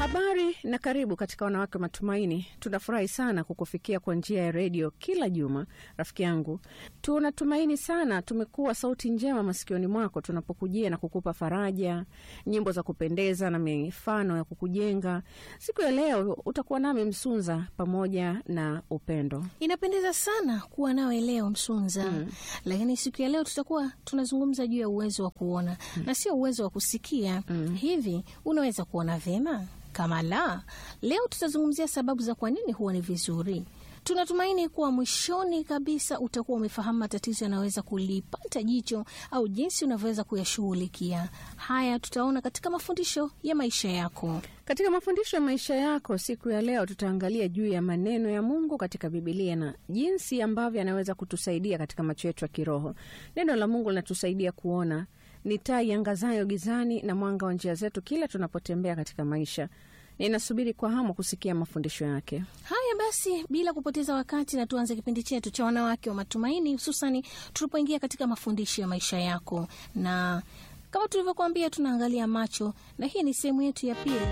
Habari na karibu katika Wanawake Matumaini. Tunafurahi sana kukufikia kwa njia ya redio kila juma, rafiki yangu. Tunatumaini sana tumekuwa sauti njema masikioni mwako tunapokujia na kukupa faraja, nyimbo za kupendeza na mifano ya kukujenga. Siku ya leo utakuwa nami Msunza pamoja na Upendo. Inapendeza sana kuwa nawe leo Msunza. Mm. Lakini siku ya leo tutakuwa tunazungumza juu ya uwezo wa kuona na sio uwezo wa kusikia. Mm. Hivi unaweza kuona vyema? Kama la, leo tutazungumzia sababu za kwa nini huwa ni vizuri. Tunatumaini kuwa mwishoni kabisa utakuwa umefahamu matatizo yanaweza kulipata jicho au jinsi unavyoweza kuyashughulikia. Haya tutaona katika mafundisho ya maisha yako. Katika mafundisho ya maisha yako siku ya leo tutaangalia juu ya maneno ya Mungu katika Bibilia na jinsi ambavyo yanaweza kutusaidia katika macho yetu ya kiroho. Neno la Mungu linatusaidia kuona, ni taa iangazayo gizani na mwanga wa njia zetu kila tunapotembea katika maisha. Ninasubiri kwa hamu kusikia mafundisho yake. Haya basi, bila kupoteza wakati, na tuanze kipindi chetu cha wanawake wa matumaini, hususani tulipoingia katika mafundisho ya maisha yako, na kama tulivyokuambia, tunaangalia macho, na hii ni sehemu yetu ya pili.